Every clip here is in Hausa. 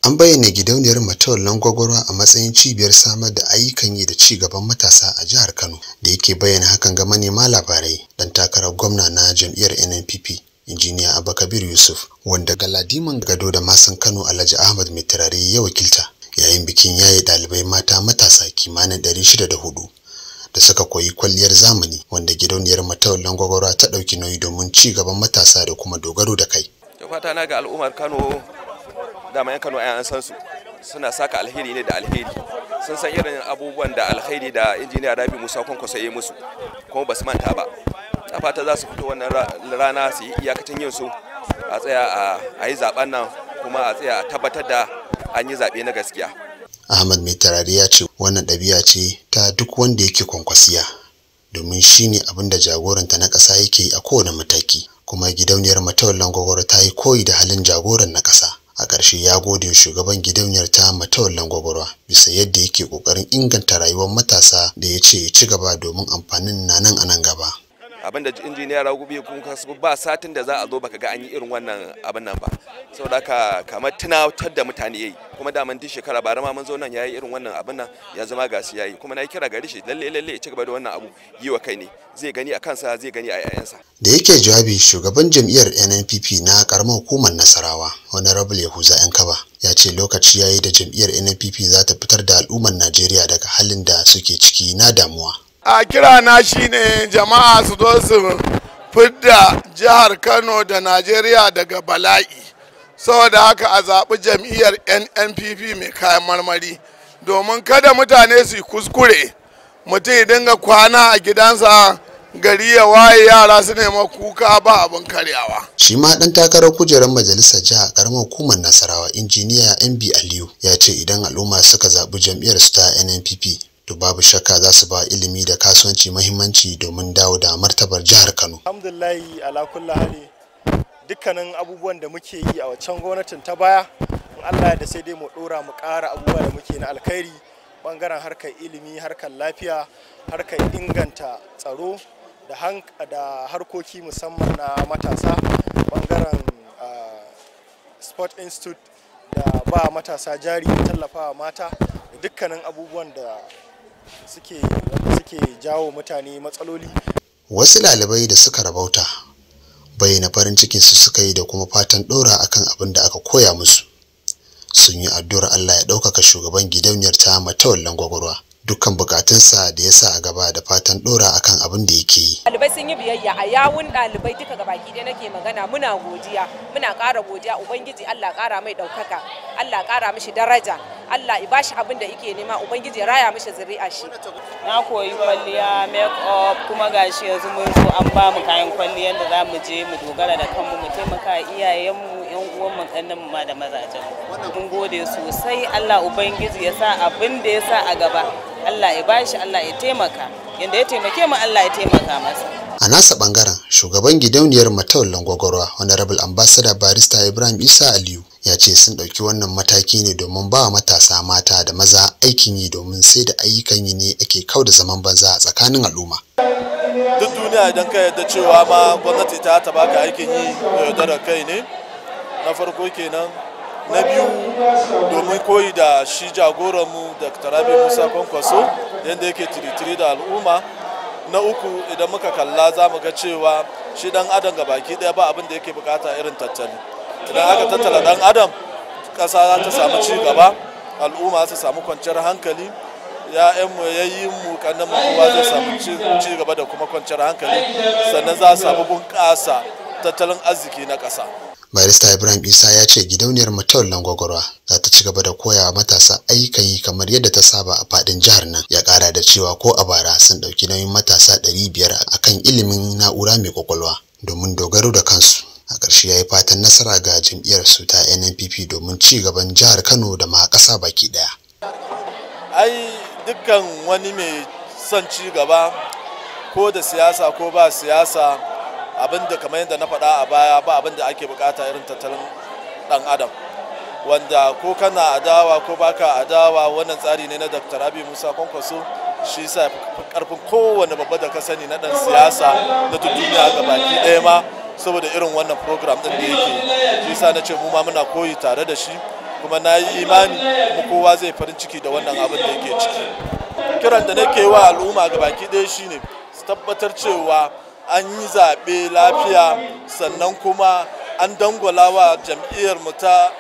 an bayyana gidauniyar matawallan gwagwarwa a matsayin cibiyar samar da ayyukan yi da ci gaban matasa a jihar kano da yake bayyana hakan ga manema labarai dan takarar gwamna na jam'iyyar nnpp injiniya abakabir yusuf wanda galadiman gado da masan kano alhaji ahmad mai turare ya wakilta yayin bikin yaye ɗalibai mata matasa kimanin ɗari shida da hudu da suka koyi kwalliyar zamani wanda gidauniyar matawallan gwagwarwa ta ɗauki nauyi domin ci gaban matasa da kuma dogaro da kai fata na ga al'ummar kano dama yan kano an san su suna saka alheri ne da alheri sun san irin abubuwan da alheri da injiniya rabi musa kwankwaso ya musu kuma ba su manta ba a fata za su fito wannan rana su yi iyakacin yin su a tsaya a yi zaben nan kuma a tsaya a tabbatar da an yi zaɓe na gaskiya ahmad mai tarari ya ce wannan ɗabi'a ce ta duk wanda yake kwankwasiya domin shine abin da jagoranta na ƙasa yake yi a kowane mataki kuma gidauniyar matawallan gwagwaro ta yi koyi da halin jagoran na ƙasa a ƙarshe ya gode wa shugaban gidauniyar ta matawallan gwagwarwa bisa yadda yake ƙoƙarin inganta rayuwar matasa da ya ce ya ci gaba domin amfanin na nan a nan gaba abin da injiniya ragubi kun kasu ba satin da za a zo baka ga an yi irin wannan abin nan ba saboda haka kamar tunatar da mutane yayi kuma daman duk shekara bara ma mun zo nan yayi irin wannan abin nan ya zama gasu yayi kuma na yi kira gari shi lalle lalle ya ci gaba da wannan abu yi wa kai ne zai gani a kansa zai gani a yayansa da yake jawabi shugaban jam'iyyar NNPP na karamar hukumar Nasarawa honorable Yahuza Yankaba ya ce lokaci yayi da jam'iyyar NNPP za ta fitar da al'ummar Najeriya daga halin da suke ciki na damuwa a kira na shine jama'a su zo su fidda jihar kano da najeriya daga bala'i saboda haka a zaɓi jam'iyyar nnpp mai kayan marmari domin kada mutane su yi kuskure mutum ya dinga kwana a gidansa gari ya waye yara su nema kuka ba abin karyawa shi ma dan takarar kujerar majalisar jiha karamar hukumar nasarawa injiniya mb aliyu ya ce idan al'umma suka zaɓi jam'iyyar su ta nnpp to babu shakka za su ba ilimi da kasuwanci mahimmanci domin dawo da martabar jihar Kano. Alhamdulillahi ala kulli hali dukkanin abubuwan da muke yi a waccan gwamnatin ta baya in Allah da sai dai mu dora mu ƙara abubuwa da muke na alkhairi bangaren harkar ilimi harkar lafiya harkar inganta tsaro da harkoki musamman na matasa bangaren sport institute da ba matasa jari tallafawa mata da dukkanin abubuwan da suke suke jawo mutane matsaloli wasu ɗalibai da suka rabauta bayyana farin cikin su suka yi da kuma fatan ɗora akan abin da aka koya musu sun yi addu'ar Allah ya ɗaukaka shugaban gidauniyar ta matawallan gwagwarwa dukkan bukatunsa da ya sa a gaba da fatan ɗora akan abin da yake yi ɗalibai sun yi biyayya a yawun ɗalibai duka gabaki ɗaya nake magana muna godiya muna ƙara godiya ubangiji Allah ƙara mai ɗaukaka Allah ƙara mishi daraja Allah ya bashi abin da yake nema ubangiji ya raya mishi zuri'a shi na koyi kwalliya make up kuma gashi yanzu mun zo an ba mu kayan kwalliyan da za mu je mu dogara da kanmu mu taimaka iyayenmu yan uwan mu kannan mu ma da mazajen mun gode sosai Allah ubangiji ya sa abin da ya sa a gaba Allah ya bashi Allah ya taimaka yanda ya taimake mu Allah ya taimaka masa a nasa bangaren shugaban gidauniyar matawallan gwagwarwa honorable ambassador barista ibrahim isa aliyu ya ce sun ɗauki wannan mataki ne domin ba matasa mata da maza aikin yi domin sai da ayyukan yi ne ake kau da zaman banza a tsakanin al'umma duk duniya idan ka yarda cewa ma gwamnati ta ta baka aikin yi yaudarar kai ne na farko kenan na biyu domin koyi da shi jagoranmu da tarabi musa kwankwaso yadda yake tiritiri da al'umma na uku idan muka kalla za mu ga cewa shi dan adam ga baki daya ba abin da yake bukata irin tattali idan aka tattala dan adam ƙasa za ta samu ci gaba al'umma su samu kwanciyar hankali ya'yanmu yayin mu kannan mu kowa zai samu ci gaba da kuma kwanciyar hankali sannan za a samu bunƙasa tattalin arziki na ƙasa barista ibrahim isa ya ce gidauniyar matawallan gwagwarwa za ta ci gaba da koya matasa ayyukan yi kamar yadda ta saba a fadin jihar nan ya kara da cewa ko a bara sun dauki nauyin matasa 500 akan ilimin na'ura mai kwakwalwa domin dogaro da kansu a ƙarshe ya yi fatan nasara ga jam'iyyar su ta nnpp domin ci gaban jihar kano da ma ƙasa baki ɗaya ai dukkan wani mai son ci gaba ko da siyasa ko ba siyasa abin da kamar yadda na faɗa a baya ba abin da ake bukata irin tattalin ɗan adam wanda ko kana adawa ko baka adawa wannan tsari ne na dr abi musa kwankwaso shi sa karfin kowane babba da ka sani na ɗan siyasa na duniya ga baki ɗaya ma saboda irin wannan program ɗin da yake shi sa na ce mu ma muna koyi tare da shi kuma na yi imani kuma kowa zai farin ciki da wannan abin da yake ciki kiran da nake wa al'umma ga baki ɗaya shine su tabbatar cewa an yi zaɓe lafiya sannan kuma an dangwala wa jam'iyyar mu ta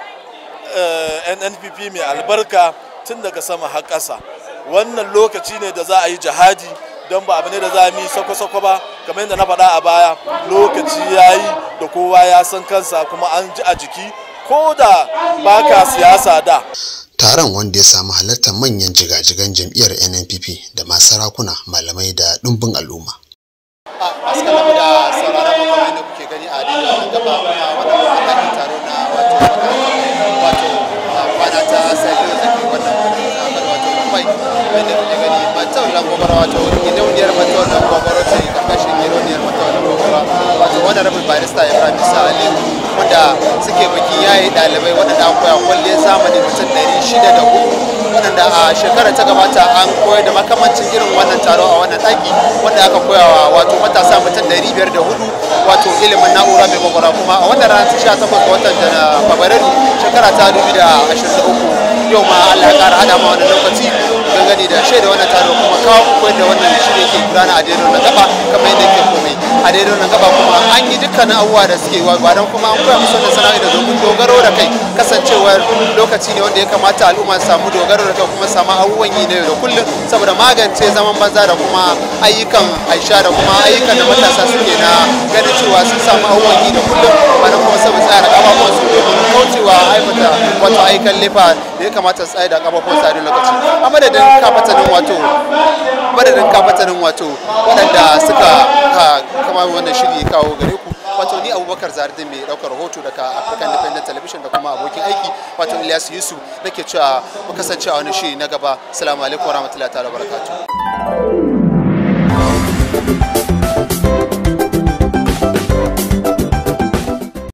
nnpp mai albarka tun daga sama har ƙasa wannan lokaci ne da za a yi jihadi don ba abu ne da za mu yi sako-sako ba kamar yadda na faɗa a baya lokaci ya yi da kowa ya san kansa kuma an ji a jiki ko da baka siyasa da taron wanda ya samu halartar manyan jigajigan jam'iyyar nnpp da ma sarakuna malamai da ɗumbin al'umma masu kalamu da sauraron mu kamar yadda kuke gani a daidai wannan gaba kuma wannan matakin taro na wato wato kwana ta saliyo da ke wannan zamar wato kumai wanda kuke gani matau lan gobara wato gidauniyar matau lan gobara ce karkashin gidauniyar matau lan gobara wato wanda rabin barista ibrahim isa aliyu wanda suke baki yayi dalibai waɗanda an koya kwalliyar zamani mutum ɗari shida da hudu waɗanda a shekarar ta gabata an koyar da makamancin irin wannan taro a wannan ɗaki wanda aka koyawa wato matasa mutum ɗari biyar da hudu wato ilimin na'ura mai kwakwara kuma a wannan ranar sha takwas ga watan fabrairu shekara ta dubu da ashirin da uku yau ma allah ya ƙara haɗa ma wannan lokaci gani da shaida wannan taro kuma kawo koyar da wannan shirye ke gudana a daidai wannan gaba kamar yadda ke komai a daidai wannan gaba kuma an yi dukkanin abubuwa da suke wa ba don kuma an koya musu wannan sana'a da domin dogaro da kai kasancewar lokaci ne wanda ya kamata al'umma su samu dogaro da kai kuma samu abubuwan yi na yau da kullum saboda magance zaman banza da kuma ayyukan aisha da kuma ayyukan da matasa suke na ganin cewa sun samu abubuwan yi da kullum ba don kuma saboda tsaya da kafafuwan su domin kaucewa aikata wato ayyukan lefa da ya kamata su tsaya da kafafuwan su a duk lokaci a madadin kafatanin wato madadin kafatanin wato waɗanda suka kama wannan shiri kawo gare ku wato ni abubakar zaridin mai ɗaukar rahoto daga african independent television da kuma abokin aiki wato ilyas yusuf nake cewa mu kasance a wani shiri na gaba assalamu alaikum warahmatullahi ta'ala barakatuh